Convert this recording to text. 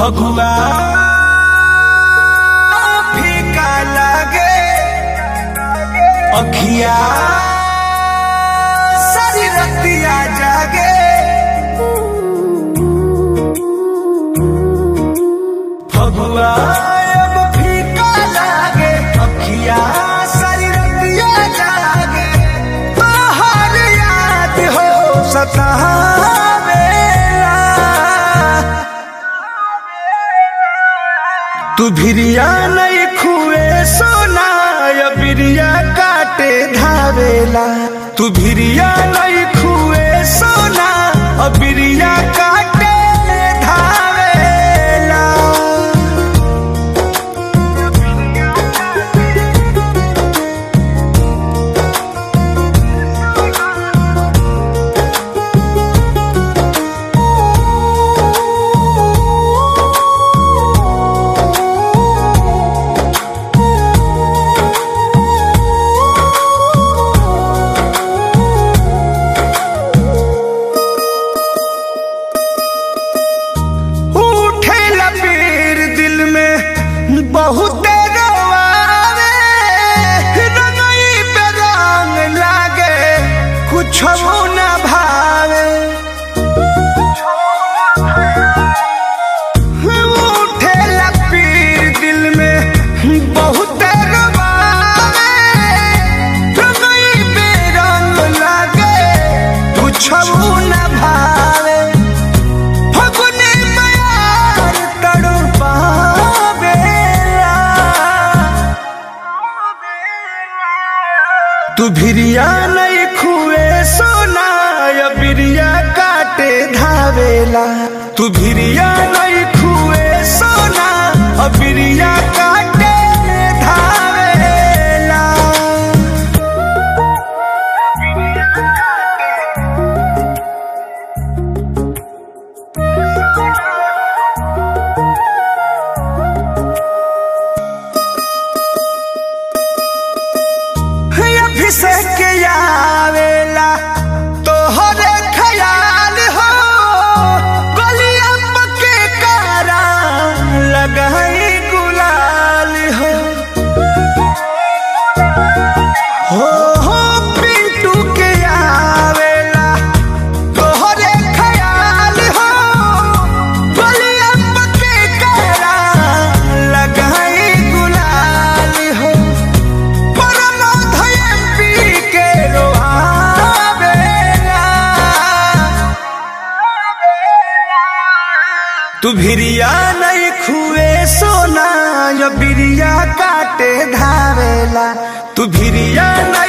फगुआ फीका लागे अखिया सारी रतिया जागे फगुआ अब फीका लागे अखिया सारी रतिया जागे बाहर याद हो सतावेला तू भिरिया नहीं खुए सोना या बिरिया काटे धावेला तू भिरिया नहीं खुए सोना और बिरिया काटे धावेला उठे लपीर दिल में बहुत रोआवे रंगई पे रंग लागे कुछ न भावे उठे लपीर दिल में बहुत रोआवे रंगई पे रंग लागे कुछ न भावे फगुने मयार तड़पावेला तू भिरिया नहीं खुए सोना या बिरिया काटे धावेला तू भिरिया नहीं खुए सोना और बिरिया काटे धावेला अभिषेक आवेला तोहरे ख्याल हो गलिया पके कारा लगाई गुलाल हो हो हो पिंटू के आवेला तोहरे ख्याल हो गलिया पके कारा लगाई गुलाल हो तू भिरिया नहीं खुए सोना या बिरिया काटे धावेला तू भिरिया नहीं